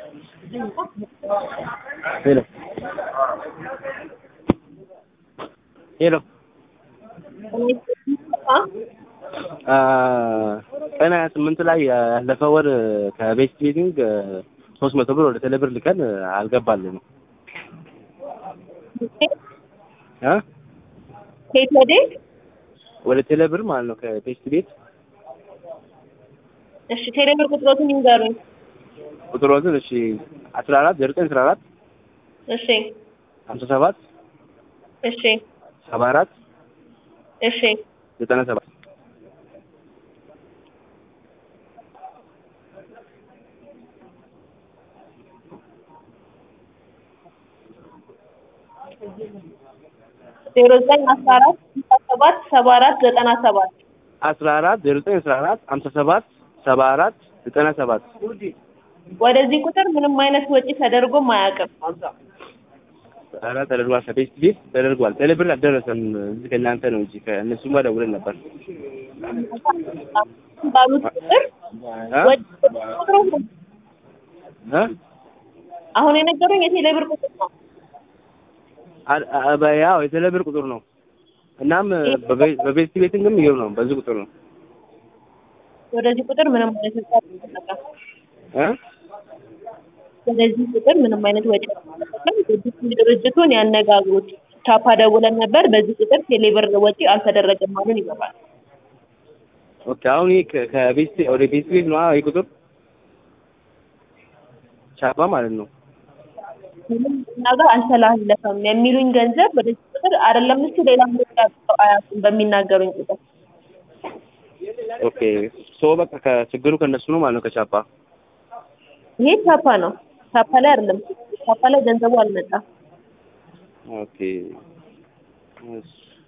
ሄሎ ሄሎ ቀን ሀያ ስምንት ላይ ያለፈው ወር ከቤት ቤቲንግ ሶስት መቶ ብር ወደ ቴሌብር ልከን አልገባልንም እ ከየት ወዴት? ወደ ቴሌብር ማለት ነው ከቤት ቤት እሺ ቴሌብር ቁጥሮትን ይንገሩኝ። ቁጥሮትን እሺ አስራ አራት ዜሮ ዘጠኝ አስራ አራት እሺ ሀምሳ ሰባት እሺ ሰባ አራት እሺ ዘጠና ሰባት ዜሮ ዘጠኝ አስራ አራት ሀምሳ ሰባት ሰባ አራት ዘጠና ሰባት አስራ አራት ዜሮ ዘጠኝ አስራ አራት ሀምሳ ሰባት ሰባ አራት ዘጠና ሰባት ወደዚህ ቁጥር ምንም አይነት ወጪ ተደርጎም አያውቅም። ኧረ ተደርጓል ከቤት ቤት ተደርጓል ቴሌብር አልደረሰም እዚህ ከእናንተ ነው እንጂ ከእነሱም ጋር ደውለን ነበር ባሉት ቁጥር እ ወጪ ቁጥሩ እ አሁን የነገሩኝ የቴሌብር ቁጥር ነው። አ- አ- በ- ያው የቴሌብር ቁጥር ነው እናም በቤ- በቤት ቤቲንግም ይኸው ነው በዚህ ቁጥር ነው ወደዚህ ቁጥር ምንም አይነት ወጪ አልተደረገም። እ ወደዚህ ቁጥር ምንም አይነት ወጪ አልተደረገም። ድርጅቱን ያነጋግሩት። ቻፓ ደውለን ነበር። በዚህ ቁጥር ቴሌብር ወጪ አልተደረገም አሉን። ይገባል። ኦኬ አሁን ይሄ ከ- ከቤት ወደ ቤት ቤት ነው ይሄ ቁጥር ቻፓ ማለት ነው ምንም እኛ ጋር አልተላለፈም የሚሉኝ ገንዘብ ወደዚህ ቁጥር አይደለም እሱ ሌላ ወጪ አድርገው አያውቁም በሚናገሩኝ ቁጥር። ኦኬ ሶ በቃ ከችግሩ ከእነሱ ነው ማለት ነው ከቻፓ ይሄ ቻፓ ነው። ቻፓ ላይ አይደለም። ቻፓ ላይ ገንዘቡ አልመጣም። ኦኬ እሺ